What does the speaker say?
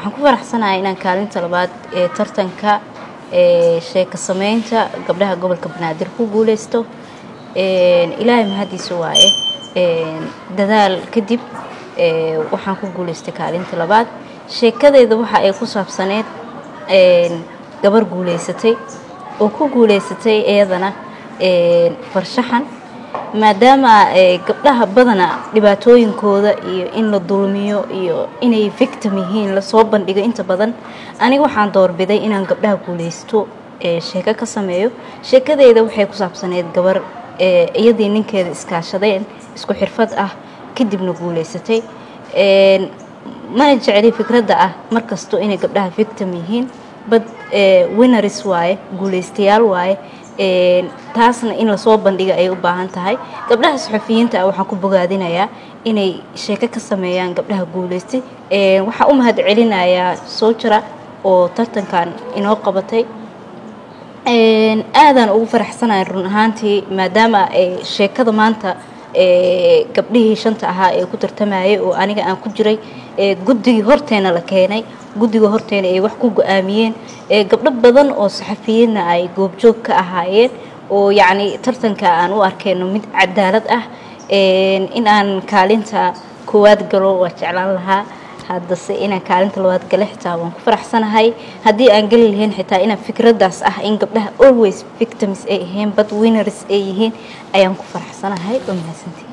waxaan ku faraxsanahay inaan kaalinta labaad ee tartanka sheeko sameynta gabdhaha gobolka banaadir ku guuleysto ilaahay mahadiisa waaye dadaal kadib waxaan ku guuleystay kaalinta labaad sheekadeeda waxa ay ku saabsaneyd gabar guuleysatay oo ku guuleysatay iyadana farshaxan maadaama gabdhaha badana dhibaatooyinkooda iyo in la dulmiyo iyo inay victim yihiin lasoo bandhigo inta badan aniga waxaan doorbiday inaan gabdhaha guuleysto sheeko ka sameeyo sheekadeeda waxay ku saabsaneyd gabar iyadii ninkeeda iskaashadeen isku xirfad ah kadibna guuleysatay mana jecli fikradda ah markasto inay gabdhaha victim yihiin bad winners waaye guuleystayaal waaye taasna in lasoo bandhiga ay u baahan tahay gabdhaha saxufiyiinta ah waxaan ku bogaadinayaa inay sheeko ka sameeyaan gabdhaha guuleystay waxaan u mahad celinayaa soojara oo tartankan inoo qabatay aadaan ugu faraxsanahay run ahaantii maadaama sheekada maanta gabdhihii shanta ahaa ee ku tartamayay oo aniga aan ku jiray guddigii horteena la keenay guddiga horteena ay wax ku go-aamiyeen gabdho badan oo saxafiyiinna ay goobjoog ka ahaayeen oo yacni tartanka aan u arkeyno mid cadaalad ah in aan kaalinta koowaad galo waa jeclaan lahaa haddase inaan kaalinta labaad gale xitaa waan ku faraxsanahay haddii aan geli lahayn xitaa inaan fikraddaas ah in gabdhaha always victims ay ahayn bad winners ay yihiin ayaan ku faraxsanahay oo mahadsantii